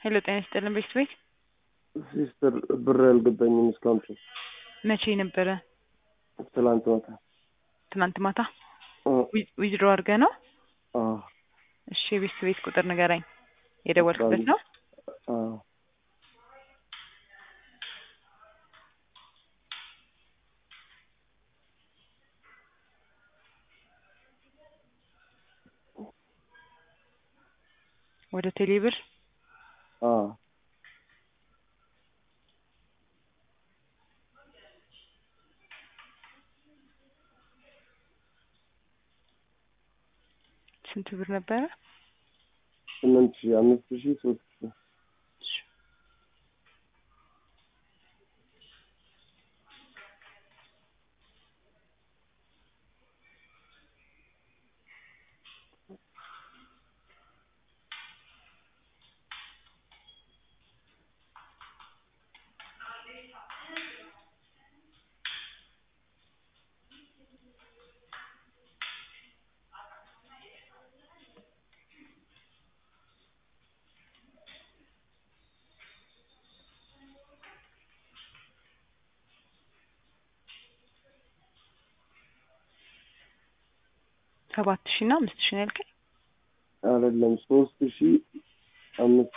ሄሎ ጤና ይስጥልን ቤት ቤት ሲስተር ብር ያልገባኝም እስካሁን ድረስ መቼ ነበረ? ትላንት ማታ ትናንት ማታ እ ዊዝድሮ አድርገህ ነው? አዎ እሺ የቤት ቤት ቁጥር ንገረኝ። የደወልክበት ነው? አዎ ወደ ቴሌብር አዎ ስንት ብር ነበረ? ስምንት ሺህ አምስት ሺህ ሶስት ሺህ ሰባት ሺህ እና አምስት ሺህ ነው ያልከኝ? አይደለም ሶስት ሺህ አምስት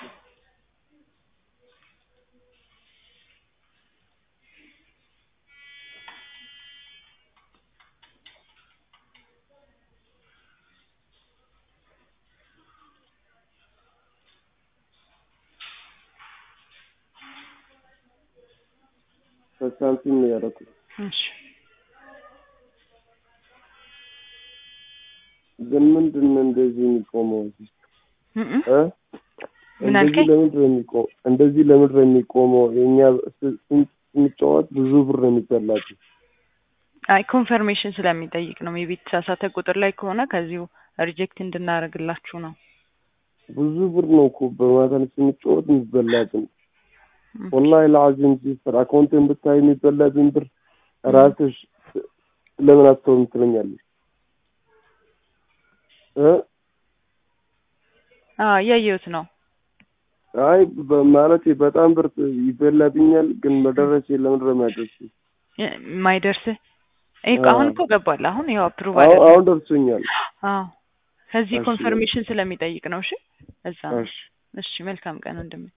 በሳንቲም ነው ያደረኩት። እሺ ግን ምንድን ነው እንደዚህ የሚቆመው? እም እም። እ ምን እንደዚህ አልከኝ? ለምንድን ነው የሚቆመው? እንደዚህ ለምንድን ነው የሚቆመው? የእኛ ስ- ስን- ስንጫወት ብዙ ብር ነው የሚበላችሁ። አይ ኮንፈርሜሽን ስለሚጠይቅ ነው። የቤት ተሳሳተ ቁጥር ላይ ከሆነ ከዚሁ ሪጀክት እንድናደርግላችሁ ነው። ብዙ ብር ነው እኮ በማታ ስንጫወት የሚበላብን። ወላሂ ለአዚም ሲስተር አካውንቴን ብታይ የሚበላብኝ ብር ራስሽ ለምን አትተውም ትለኛለች እ አዎ እያየሁት ነው። አይ በ- ማለቴ በጣም ብር ይበላብኛል፣ ግን መደረሴ ለምን ነው የማይደርሰኝ? የማይደርስህ ይሄ እኮ አሁን እኮ ገባል። አሁን ያው አፕሩቭ አሁን አደረግ አሁን ደርሶኛል። አዎ ከዚህ እሺ። ኮንፈርሜሽን ስለሚጠይቅ ነው። እሺ እዛ ነው። እሺ እሺ መልካም ቀን ወንድሜ።